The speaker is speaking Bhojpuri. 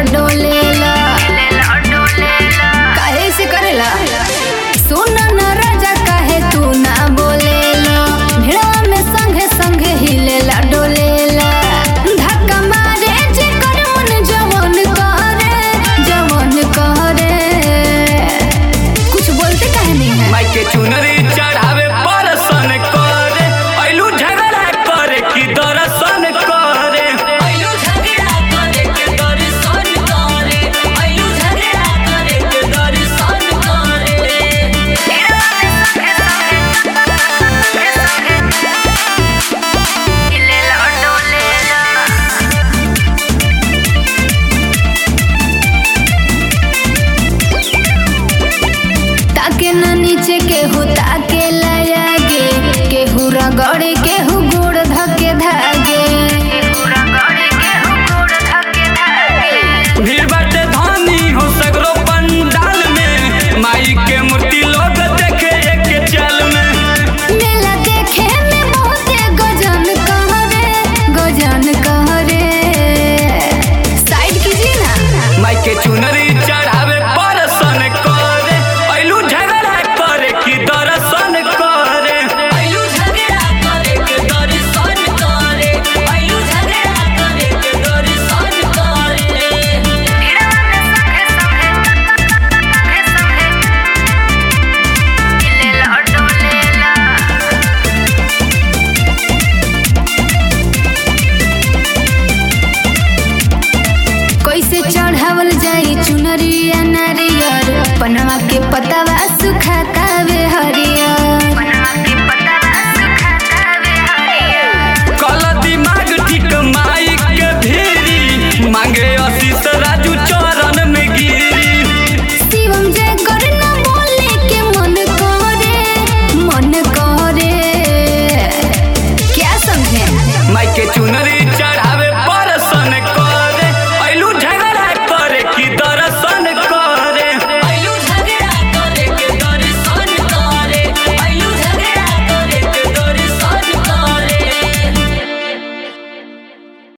डोलेला काहे से करेला सुन न राजा काहे तू ना बोलेला भिड़वा में संगे संगे हिलेला डोलेला धक्का मारे जे कर मन जवन करे जवन करे कुछ बोलते काहे नहीं है माई के चुनरी चढ़ावे परसन करे ऐलू झगड़ा करे कि दर्शन करे आयु झगड़ा करे के दर्शन करे आयु झगड़ा करे के दर्शन करे ताके ना नीचे केहू ताके लयागे केहू रगड़े केहू गोड़ धके धागे भीड़ बाटे धानी हो सगरो पंडाल में माई के मूर्ति लोग देखे एक चल में मेला देखे में बहुते गजन कहरे गजन कहरे साइड कीजिए ना माई के चुनरी चढ़ावे परसन करे ऐलू झगड़ा करे कि दर्शन करे आयु झगड़ा करे के दर्शन करे आयु झगड़ा करे के दर्शन करे कैसे चढ़ावल जाई चुनरिया नारियर पनवा के पतवा सुखाता